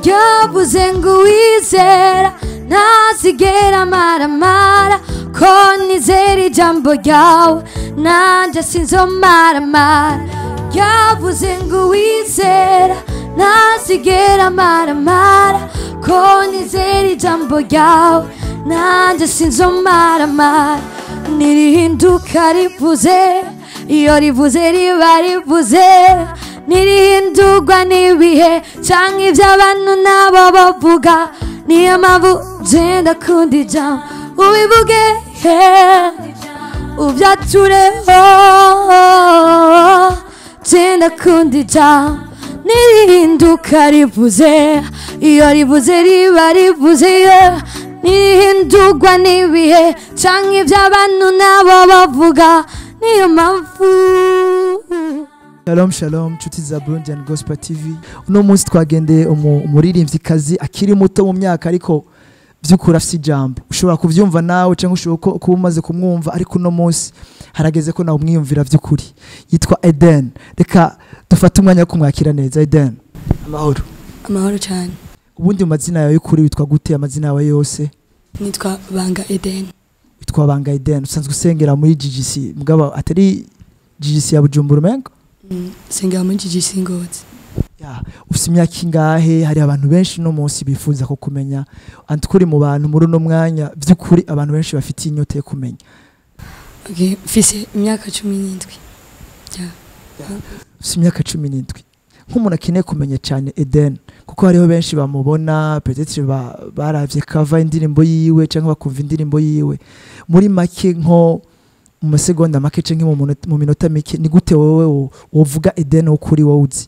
ryavuze ngo uwizera ntazigera amaramara ko nizera ijambo ryawe nanjye sinzomaramara ryavuze ngo uwizera ntazigera amaramara ko nizera ijambo ryawe nanjye sinzomaramara nirihinduka rivuze iyo rivuze riba rivuze ntirihindurwa n'ibihe cyangwa ibyo abantu nabo bavuga niyo mpamvu genda kundi ijambo ubivuge he ubyatureho genda kundi ijambo nirihinduka rivuze iyo rivuze riba rivuze yeah. ntirihindurwa n'ibihe cyangwa ibyo abantu nabo bavuga niyo mpamvu Shalom shalom nshuti za Burundi and Gospel TV uno munsi twagendeye umu- umuririmvyikazi akiri muto mu myaka ariko by'ukuri afite ijambo ushobora kuvyumva nawe cyangwa ushobora ko- kuba umaze kumwumva ariko uno munsi harageze ko nawe umwiyumvira by'ukuri yitwa Eden reka dufate umwanya wo kumwakira neza Eden amahoro amahoro cyane ubundi mu mazina yawe y'ukuri witwa gute amazina yawe yose nitwa banga eden witwa Banga Eden usanzwe usengera muri GGC mugabo atari GGC ya Bujumbura umengo Mm, sengera muri gigi ngozi Ya, ufite imyaka ingahe hari abantu benshi no munsi bifuza ko kumenya antukuri mu bantu muri uno mwanya by'ukuri abantu benshi bafitiye inyota yo kumenya okay. mfise imyaka cumi n'indwi ufite imyaka cumi n'indwi nk'umuntu akeneye kumenya cyane Eden kuko hariho benshi bamubona peut-être ba, baravye kava indirimbo yiwe cyangwa bakumva indirimbo yiwe muri make nko mu masegonda make cyangwa mu munota- mu minota mike ni gute wowe wo- wovuga Eden wo kuri wowe uzi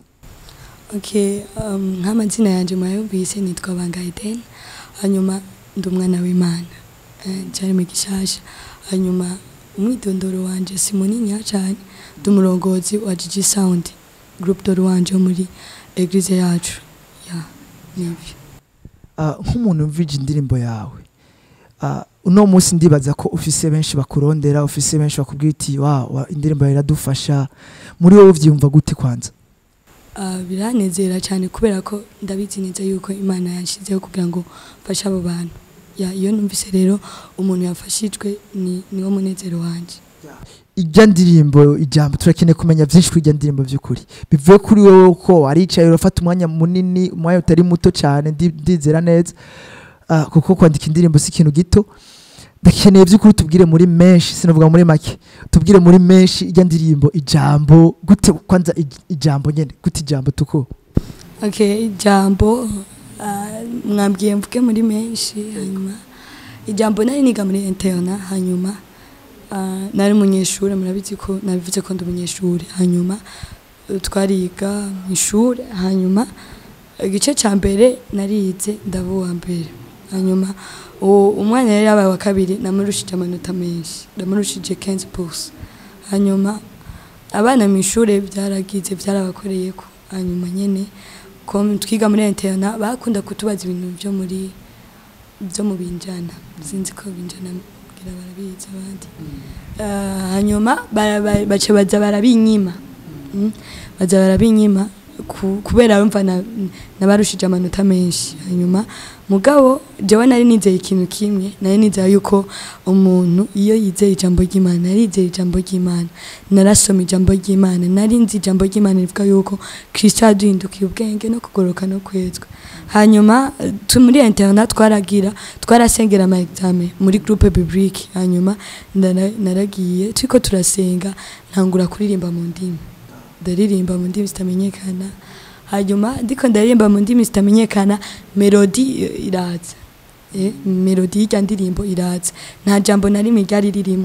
okay. um, nk'amazina yanjye murayumvise nitwa banga eden hanyuma ndi umwana w'imana eh, cyari mu gishasha hanyuma umwidondoro wanje si munini cyane ndi umurongozi wa gigi sound group dore wanje wo muri eglise yacu ya nibyo Ah, nk'umuntu mvije indirimbo yawe ah, uno munsi ndibaza ko ufise benshi bakurondera ufise benshi bakubwira uti wa wa, indirimbo yawe iradufasha muri wowe uvyumva gute kwanza Ah, biranezera cyane kubera ko ndabizi neza yuko imana yanshyizeho kugira ngo mfashe abo bantu Ya, iyo numvise rero umuntu yafashijwe ni niwo munezero wanjye ijya ndirimbo ijambo turakeneye kumenya byinshi kuri ijya ndirimbo by'ukuri bivuye kuri wowe ko waricaye urafata umwanya munini umwanya utari muto cyane ndi- ndizera neza Ah, kuko kwandika indirimbo si ikintu gito ndakeneye by'ukuri tubwire muri menshi sinavuga muri make tubwire muri menshi ijya ndirimbo ijambo gute kwanza ij- ijambo nyene gute ijambo tuko okay ijambo ah, mwambwiye mvuge muri menshi hanyuma ijambo nari niga muri interna hanyuma ah, nari umunyeshuri murabizi ko nabivuze ko ndi umunyeshuri hanyuma eh, twariga mu ishuri hanyuma igice cya mbere narize ndaba uwa mbere hanyuma uwo umwanya yari yabaye wa kabiri namurushije amanota menshi namurushije 15 pouce hanyuma abana mu ishuri byaragize byarabakoreye ko hanyuma nyene ko twiga muri interna bakunda kutubaza ibintu byo muri byo mu binjana sinzi ko binjana bwira barabizi abandi Ah, hanyuma bara- bara- baca baza barabinyima Mm. baza barabinyima ku- kubera bumva na- nabarushije amanota menshi hanyuma mugabo jewe nari nizeye ikintu kimwe nari nizeye yuko umuntu iyo yizeye ijambo ry'imana nari nizeye ijambo ry'imana narasoma ijambo ry'imana nari nzi ijambo ry'imana rivuga yuko kristo yaduhindukiye ubwenge no kugoroka no kwezwa hanyuma eh, tu muri interna twaragira twarasengera ama examen muri groupe biblique hanyuma ndara- naragiye turiko turasenga ntangura kuririmba mu ndimi ndaririmba mu ndimi zitamenyekana hanyuma ndiko ndaririmba mu ndimi zitamenyekana melodi eh, iraza eh, melodi y'irya ndirimbo iraza nta jambo na rimwe ryari ririmo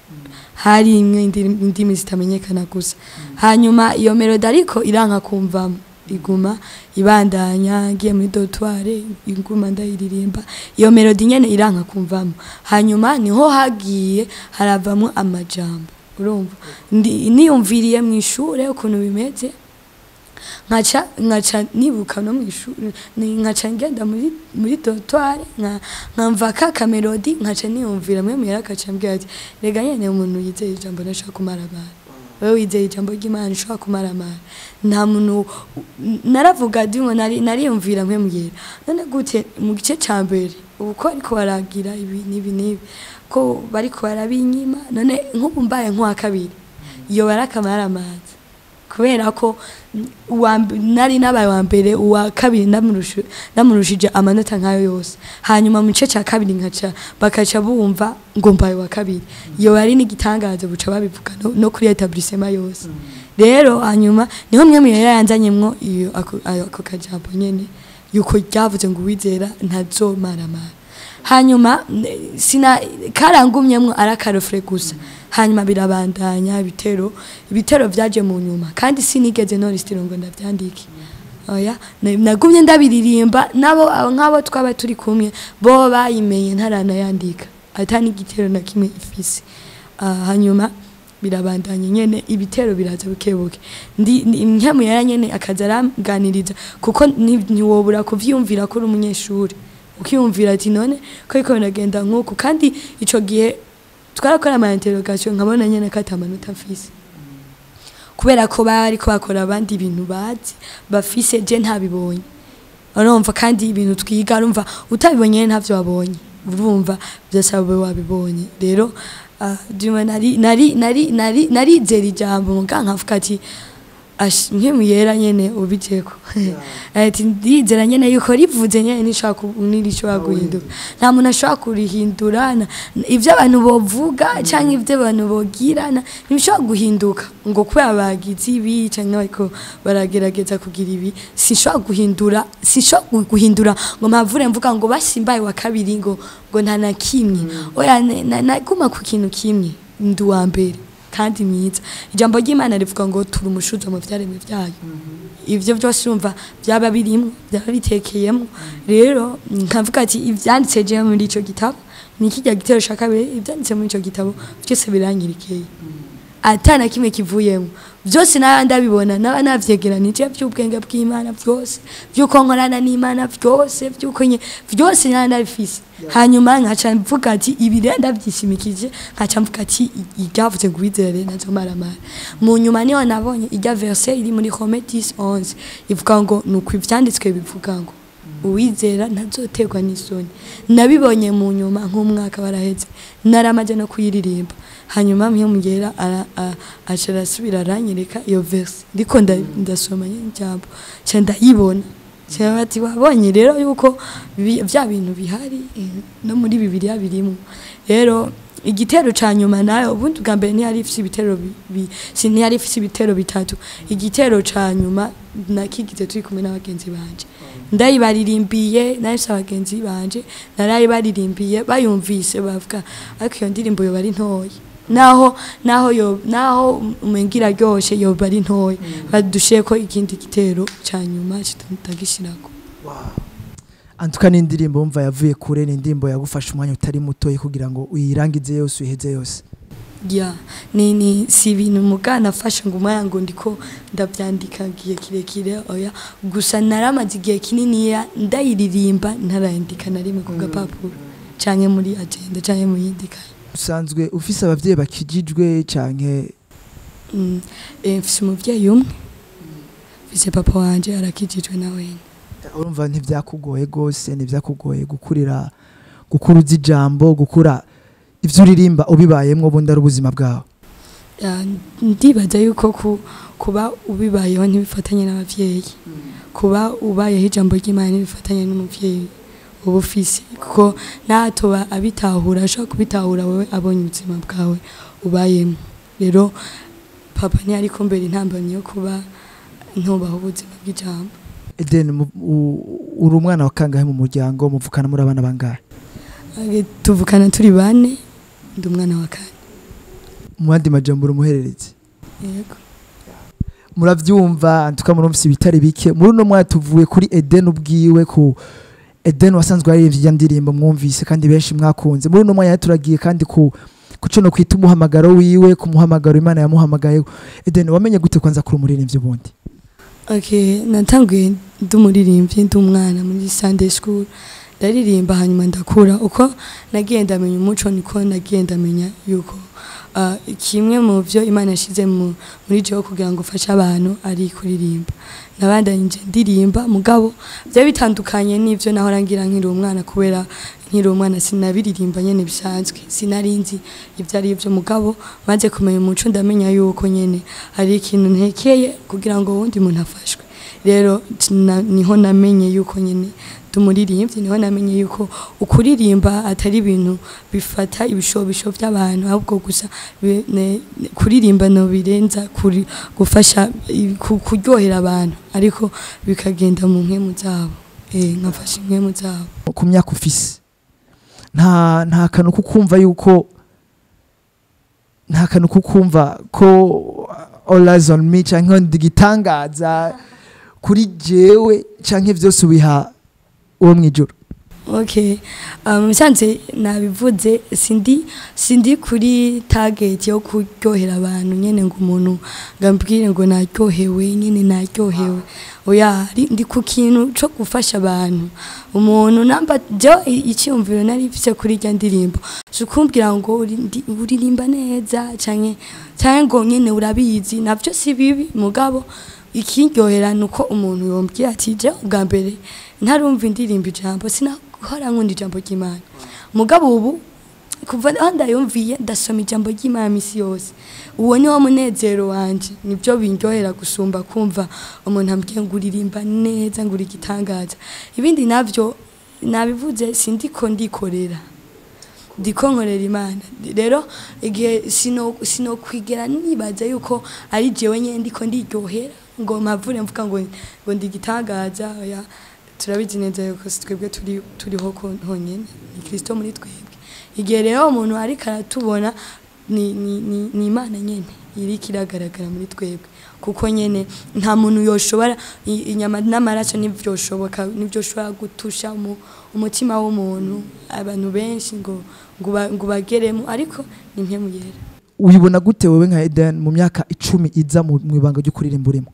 hari imwe indi- indimi zitamenyekana gusa hanyuma iyo melodi ariko iranka kumvamo iguma ibandanya ngiye muri dotware iguma ndayiririmba iyo melodi nyene iranka kumvamo hanyuma niho hagiye haravamo amajambo urumva Ndi- niyumviriye mu ishure ukuntu bimeze nkaca nkaca nibuka no mu ishuri ni- nkaca ngenda muri muri dotware nka nkamva ka kamelodi nkaca niyumvira mwe muhera akaca mbwira ati rega nyene umuntu yizeye ijambo nashaka kumara abantu wewe wizeye ijambo ry'imana ushobora kumaramara nta muntu naravuga ndimo nari nariyumvira mpembwira none gute mu gice ca mbere ubu ko ariko baragira ibi n'ibi n'ibi ko bariko barabinyima none nk'ubu mbaye nk'uwa kabiri iyo barakamaramaza kubera ko uwa mb- nari nabaye wa mbere uwa kabiri ndamurushu- ndamurushije amanota nkayo yose hanyuma mu gice cya kabiri nkaca bakaca bumva ngo mbaye wa kabiri iyo bari n'igitangazo buca babivuga no, no kuri etablissement yose rero hanyuma niho mwe muyera yanzanyemwo iyo ako ayo- ako kajambo nyene yuko ryavuze ngo uwizera ntazomaramara hanyuma ne- sina karangumyemwo ari akarofure gusa hanyuma birabandanya ibitero ibitero vyaje mu nyuma kandi sinigeze norisitiro ngo ndavyandike oya na- nagumye ndabiririmba nabo abo nk'abo twaba turi kumwe bo bayimenye ntaranayandika ata n'igitero na kimwe ifise Ah, hanyuma birabandanya nyene ibitero biraza bukebuke ndi ndi- nkemu yara nyene akaza aramganiriza kuko ni- ntiwobura kuvyumvira ko uri umunyeshuri ukiyumvira ati none ko ariko biragenda nk'uku kandi ico gihe twarakora ama interrogation nkabona nyene ko atamanota mfise kubera ko bari ko bakora abandi ibintu bazi bafise je ntabibonye urumva kandi ibintu twiga urumva utabibonye ntavyo wabonye urumva byasaba wabibonye rero ah, juma nari nari nari nari narizera ijambo muga nkavuga ati ash nkemu yera nyene ubijeko ati ndizera nyene yuko rivuze nyene nishaka nirishobora guhinduka nta muntu ashobora kurihindura na- ivyo abantu bovuga canke ivyo abantu bogirana ntibishobora guhinduka ngo kubera bagize ibi canke bariko baragerageza kugira ibi sinshobora guhindura sinshobora guhindura ngo mpavure mvuga ngo basimbaye wa kabiri ngo ngo nta na kimwe oya ne- na- naguma ku kintu kimwe ndi uwa mbere kandi myiza ijambo ry'imana rivuga ngo turi umushuzo mu vyaremwe vyayo ivyo byose urumva byaba birimwo byaba bitekeyemwo rero nkavuga ati ivyanditse je muri ico gitabo ni kirya gitero shaka kabiri ivyanditse muri ico gitabo byose biranyirikeye ata na kimwe kivuyemo byose naba ndabibona naba navyegeranije by'ubwenge bw'imana byose by'uko nkorana n'imana byose by'uko nye byose naba ndabifise hanyuma nkaca mvuga ati ibi rero ndavyishimikije nkaca mvuga ati iryavuze ngo uwizere nazomaramara mu nyuma niho nabonye irya verse iri muri Rome 10:11 ivuga ngo nuko ivyanditswe bivuga ngo uwizera ntazoterwa n'isoni nabibonye mu nyuma nk'umwaka baraheze naramaze no kuyiririmba hanyuma mwe mugera aca arasubira aranyereka iyo verse ndiko nda- ndasoma nyene ijambo ca ndayibona ca bati wabonye rero yuko bi- vya bintu bihari eh, no muri bibiliya birimwo rero igitero ca nyuma nayo ubundi bwa mbere ntiyari ifise ibitero bi- bi- si ntiyari ifise ibitero bitatu igitero ca nyuma nakigize turi kumwe n'abagenzi banje ndayibaririmbiye nahise abagenzi banje narayibaririmbiye bayumvise bavuga ariko iyo ndirimbo yoba ari ntoya naho naho yo naho umengira ryoshe yoba ari ntoya badushiye ko ikindi gitero ca nyuma kitagishirako antuka n'indirimbo wumva yavuye kure ni indirimbo yagufasha umwanya utari mutoya kugira ngo uyirangize yose uyiheze yose ya ni ni si ibintu mugana afashe ngo umwanya ngo ndiko ndavyandika igihe kirekire oya gusa naramaze igihe kininiya ndayiririmba ntarandika na rimwe ku gapapuro canke muri agenda canke mu yindi kaye usanzwe ufise abavyeyi bakijijwe canke Mm, eh, mfise umuvyeyi umwe mfise papa wanje arakijijwe na wene urumva ntivyakugoye gose ntivyakugoye gukurira gukuruza ijambo gukura ivyo uririmba ubibayemwo ubundi ari ubuzima bwawe Ya, ndibaza yuko ku, kuba ubibayeho ntibifatanye n'abavyeyi kuba ubayeho ijambo ry'imana ntibifatanye n'umuvyeyi uba ufise kuko natoba abitahura ashobora kubitahura wewe abonye ubuzima bwawe ubayemo rero papa ntiyari kumbera intambamyi yo kuba ntubaho ubuzima bw'ijambo Eden mu- u- uri umwana wa kangahe mu muryango muvukana muri abana bangahe Age- tuvukana turi bane ndi umwana wa kane mu yandi majambo uri umuhererezi yego muravyumva antuka murumvise ibitari bike muri uno mwaka tuvuye kuri Eden ubwiwe ku Eden wasanzwe yaririmbye iyo ndirimbo mwumvise kandi benshi mwakunze muri uno mwanya turagiye kandi ku kuco no kwita umuhamagaro wiwe ku muhamagaro Imana yamuhamagaye Eden wamenye gute kwanza kuri umuririmbyi ubundi Okay, natanguye ndi umuririmbyi ndi umwana muri Sunday school ndaririmba hanyuma ndakura uko nagiye ndamenya umuco niko nagiye ndamenya yuko ah, kimwe mu byo imana yashyize mu- muri jewe kugira ngo ufashe abantu ari kuririmba nabandanyije ndirimba mugabo byari bitandukanye n'ibyo nahora ngira nkiri umwana kubera nkiri umwana sinabiririmba nyene bisanzwe sinari nzi ibyo ari byo mugabo maze kumenya umuco ndamenya yuko nyene hari ikintu ntekeye kugira ngo wundi muntu afashwe rero na- niho namenye yuko nyene tumuririmbyi niho namenye yuko ukuririmba atari ibintu bifata ibishobisho by'abantu ahubwo gusa bi- ne- ne- kuririmba no birenza kuri gufasha i- ku- kuryohera abantu ariko bikagenda mu nkemu zabo eh nkafasha inkemu zabo ku myaka ufise nta nta kantu ko kumva yuko nta kantu ko kumva ko all eyes on me canke ndi gitangaza kuri jewe canke vyose ubiha uwo mwijuru Okay. Um, musanze nabivuze sindi sindi kuri target yo kuryohera abantu nyene ngo umuntu ngambwire ngo naryohewe nyene naryohewe oya ari- ndi ku kintu co gufasha abantu umuntu namba jo i- icyumviro nari mfise kuri rya ndirimbo sukumbwira ngo uri- ndi- uririmba neza canke canke ngo nyene urabizi navyo si bibi mugabo ikiryohera nuko umuntu yombwira ati je ubwa mbere ntarumva indirimbo ijambo sinahora nkunda ijambo ry'imana mugabo ubu kuva aho ndayumviye ndasoma ijambo ry'imana misi yose uwo ni wo munezero wanje nibyo bindyohera gusumba kumva umuntu ambwiye ngo uririmba neza ngo uri igitangaza ibindi navyo nabivuze sindiko ndikorera ndiko nkorera imana rero igihe sino sino kwigera nibaza yuko ari jewe nyene ndiko ndiryohera ngo mpavure mvuga ngo ngo ndi igitangaza oya turabizi neza yuko si twebwe turi turiho ko honyene ni Kristo muri twebwe igihe rero umuntu ariko aratubona ni ni ni, ni imana nyene iriko iragaragara muri twebwe kuko nyene nta muntu yoshobora i- inyama n'amaraso n'ivyoshoboka n'ivyoshobora gutusha mu umutima w'umuntu abantu benshi ngo ngo ba- ngo bageremo ariko ni mpemu yera uyibona gute wewe nka Eden mu myaka icumi iza mu mu ibanga ryo kuririmba urimo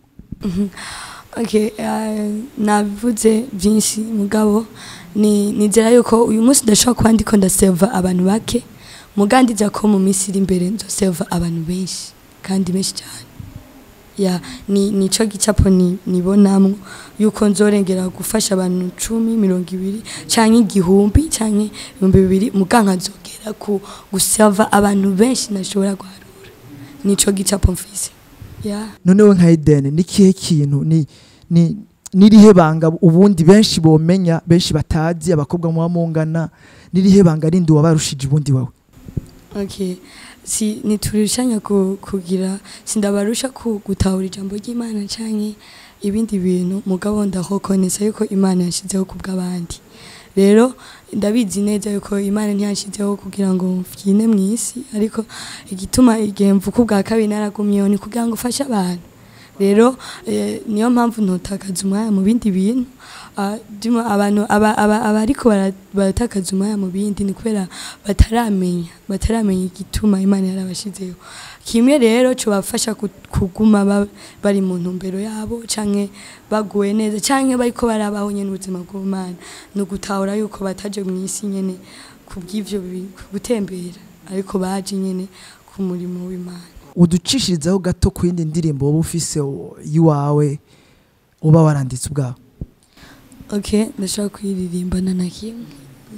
Okay, uh, nabivuze byinshi mugabo ni nizera yuko uyu munsi ndashobora kuba ndiko ndaseva abantu bake mugandiza ko mu minsi iri imbere nzoseva abantu benshi kandi benshi cyane ya ni nico gicapo ni nibonamwo yuko nzorengera gufasha abantu cumi mirongo ibiri canke igihumbi canke ibihumbi bibiri muganka nzogera ku guseva abantu benshi nashobora guharura nico gicapo mfise ya none we nka Eden ni kihe kintu ni ni nirihe banga ubundi benshi bomenya benshi batazi abakobwa muba mungana nirihe banga rindi wabarushije ubundi wawe Okay. Si niturushanya ku, kugira sindabarusha ku gutahura ijambo ry'Imana canke ibindi bintu mugabo ndahokonesa yuko Imana yashizeho kubw'abandi. Rero ndabizi neza yuko Imana ntiyashizeho kugira ngo mfyine mw'isi ariko igituma igihe mvuka ubwa kabiri naragumyeho ni kugira ngo ufashe abantu. Rero eh, niyo mpamvu ntotakaza umwanya mu bindi bintu Ah, dimo abantu aba- aba- abariko bara- baratakaza umwanya mu bindi ni kubera bataramenya bataramenya igituma imana yarabashizeho kimwe rero cobafasha ku- kuguma ba- bari mu ntumbero yabo canke baguwe neza canke bariko barabaho nyene ubuzima bw'umana ni ugutahura yuko bataje mw'isi nyene kubw'ivyo bi- gutembera ariko baje nyene ku murimo w'imana uducishirizaho gato ku yindi ndirimbo wowe ufise o- yiwawe uba waranditse ubwawe Okay, ndashaka kuyiririmbana na kimwe.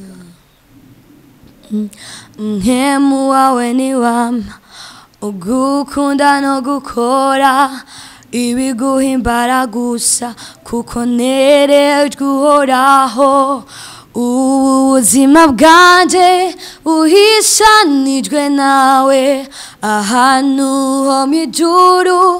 Mm. Nkemu wawe ni wama ugukunda no gukora ibiguhimbara gusa kuko nerejwe uhoraho ubu buzima bwanje buhishanijwe nawe ahantu ho mu ijuru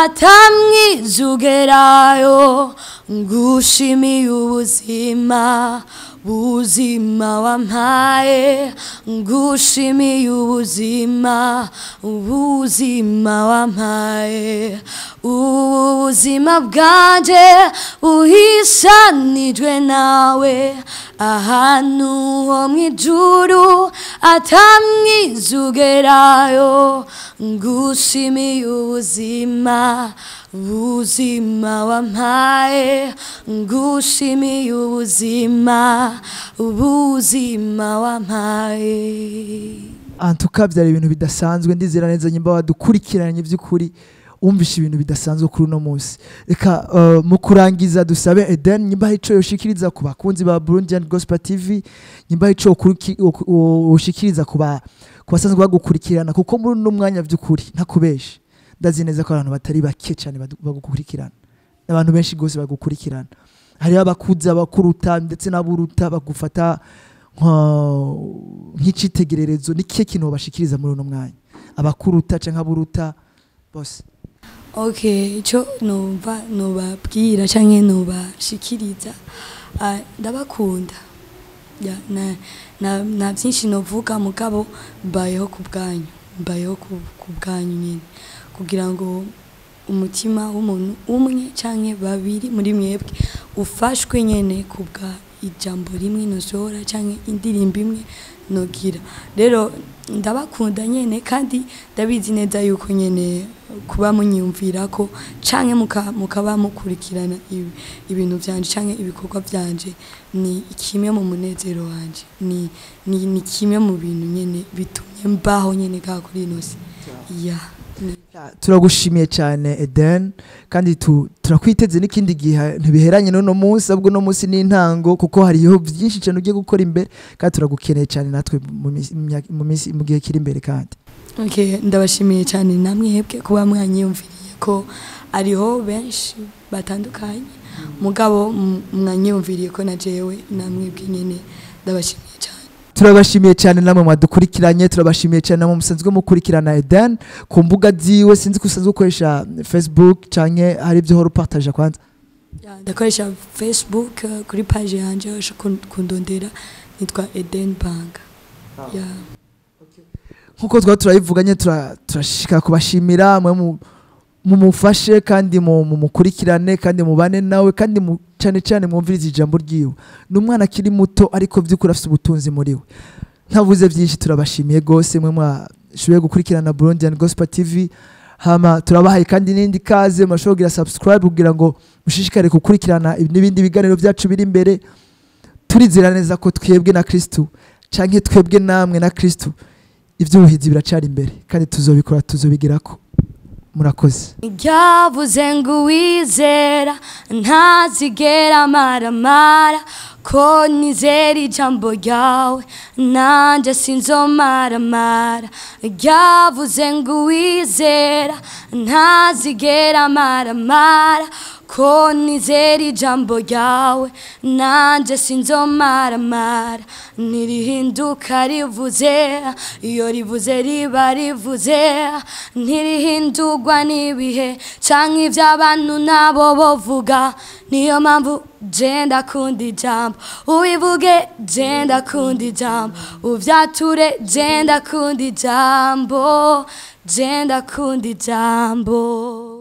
atamwizugerayo ngushimiye ubuzima buzima wampaye ngushimiye ubuzima ubuzima wampaye ubu buzima bwanje buhishanijwe nawe ahantu ho mu ijuru atamwizugerayo ngushimiye ubuzima ubuzima wampaye ngushimiye ubuzima ubuzima wampaye antuka byari ibintu bidasanzwe ndizera neza nyimba wadukurikiranye by'ukuri wumvishe ibintu bidasanzwe kuri uno munsi reka uh, mu kurangiza dusabe Eden nyimba hari ico yoshikiriza ku bakunzi ba Burundian Gospel TV nyimba hari ico ukuriki- uku- u- ushikiriza ku ba ku basanzwe bagukurikirana kuko muri uno mwanya by'ukuri ntakubeshe ndazi neza ko abantu batari bake cyane badu- bagukurikirana abantu benshi gose bagukurikirana hariho abakuze abakuruta ndetse n'aburuta bagufata nka- nk'icitegererezo ni kihe kintu bashikiriza muri uno mwanya abakuruta canke aburuta bose okay icyo numva nubabwira cyangwa nubashikiriza ah, ndabakunda Ya, na- na- nta byinshi novuga mugabo mbayeho ku bwanyu mbayeho ku ku bwanyu nyine kugira ngo umutima w'umuntu umwe cyangwa babiri muri mwebwe ufashwe nyine ku bwa ijambo rimwe nosohora cyangwa indirimbo imwe nogira rero ndabakunda nyine kandi ndabizi neza yuko nyine kuba munyumvira ko canke muka- mukaba mukurikirana ibi- ibintu byanje canke ibikorwa byanje ni kimwe mu munezero wanje ni, ni, ni kimwe mu bintu nyine bitumye mbaho nyine ka kuri ino si ya ni- turagushimiye cyane Eden kandi tu- turakwiteze n'ikindi gihe ntibiheranye n'uno munsi ahubwo uno munsi ni intango kuko hariho byinshi cyane ugiye gukora imbere kandi turagukeneye cyane natwe mu minsi- mu myaka- mu minsi- mu gihe kiri imbere kandi Okay, ndabashimiye cyane namwebwe kuba mwanyiyumviriye ko ariho benshi batandukanye mugabo m- mwanyiyumviriye ko na jewe namwebwe nyine ndabashimiye cyane turabashimiye cyane namwe mwadukurikiranye turabashimiye cyane namwe musanzwe mukurikirana Eden ku mbuga ziwe sinzi ko usanzwe ukoresha Facebook canke hari ibyo uhora upartaje kwanza Ya, ndakoresha facebook eh, kuri page yanje washa kundondera nitwa eden bank ya nkuko twaba turabivuganye tura- turashika kubashimira mwe mu- mumufashe kandi mu- mumukurikirane kandi mubane nawe kandi mu- cyane cyane mwumvirize ijambo ryiwe ni umwana akiri muto ariko by'ukuri afite ubutunzi muri we ntavuze byinshi turabashimiye rwose mwe mwashoboye gukurikirana Burundian Gospel TV hama turabahaye kandi n'indi kaze murashobora kugira subscribe kugira ngo mushishikare gukurikirana n'ibindi biganiro byacu biri imbere turizera neza ko twebwe na kristu canke twebwe namwe na kristu iby'ubuhinzi biracari imbere kandi tuzobikora tuzobigirako murakoze ryavuze ngo uwizera ntazigera amaramara ko nizera ijambo ryawe nanjye sinzomaramara ryavuze ngo uwizera ntazigera amaramara ko nizera ijambo ryawe nanjye sinzomaramara ntirihinduka rivuze iyo rivuze riba rivuze ntirihindurwa n'ibihe cyangwa iby'abantu nabo bavuga niyo mpamvu jenda kundi ijambo ubivuge jenda kundi ijambo ubyature jenda kundi ijambo jenda kundi ijambo